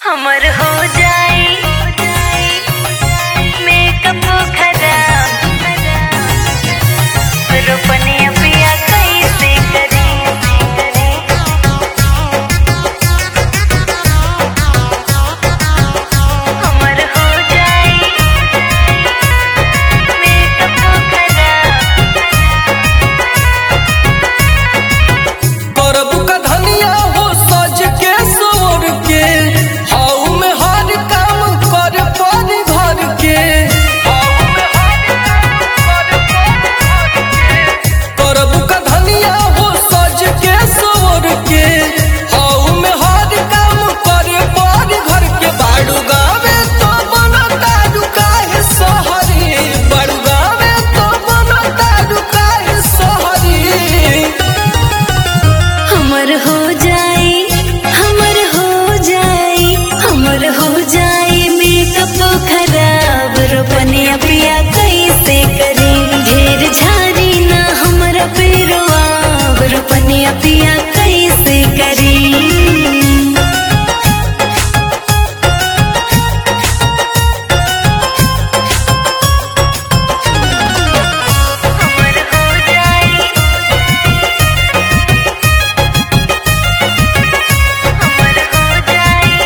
हमर हो जाई मेकअप खराब रोपनिया पिया कैसे करी हमर हो जाई मेकअप खराब करबू का धनिया हो सज के सोर के हाउ में हर काम कर पर घर के हाउ में हर काम कर पर घर के। करबू का धनिया हो सज के सोर के हाउ में हर काम कर पर घर के बाड़ू गावे तो बनता रुकाहे सहरी बाड़ू गावे तो बनता रुकाहे सहरी हमर हो जाई हमर हो जाई हमर हो जाई मेकअप खराब रोपनिया पिया कैसे करी ढेर झाड़ी ना हमरा पेरवा रोपनिया पिया कैसे करी हमर हो जाई हमर हो जाई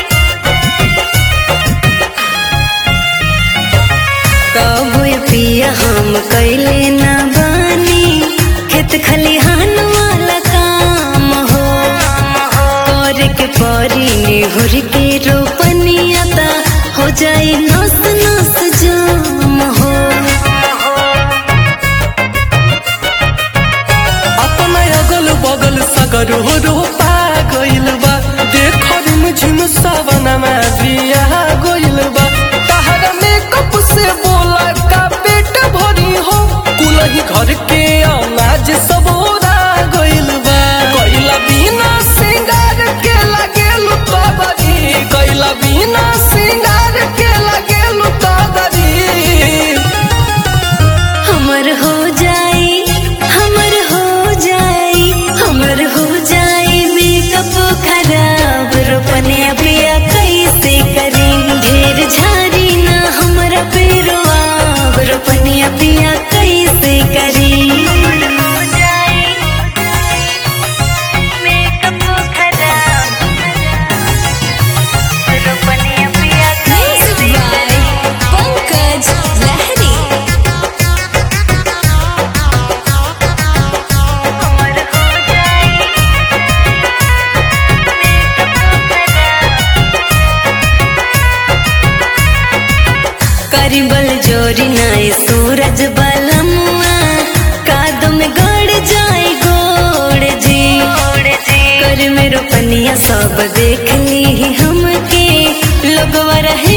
कबो पिया हम कैले न बानी खेत खलिहान वाला काम हो कर के परी निहुर के रोपनिया ता हो जाई नस नस जाम हो अपना अगल बगल सगर हो रोपा गइल बा देख रिम झिम सवनमा दिया गइल बा तहरा मेकअप से बोला का पेट भरी हो कुलही घर के अनाज सब ओरा गइल बा कैला बिना सिंगार के लागेल तबरी कैला बिना सिंगार के लागेल तबरी हमर हो जाई हमर हो जाई हमर हो जाई मेकअप खराब रोपने पिया कैसे करी ढेर झाड़ी ना हमरा पेरवा रोपनिया पिया कैसे करी हमर हो जाई मेकअप खराब रोपनिया पिया कैसे करी पंकज लहरी हमर हो जाई मेकअप खराब करिबल जोरी नाई सूरज बलमुआ कादो में गड़ जाए गोड़ जी कर मेरो पनिया सब देख ली हमके लोगवा रहे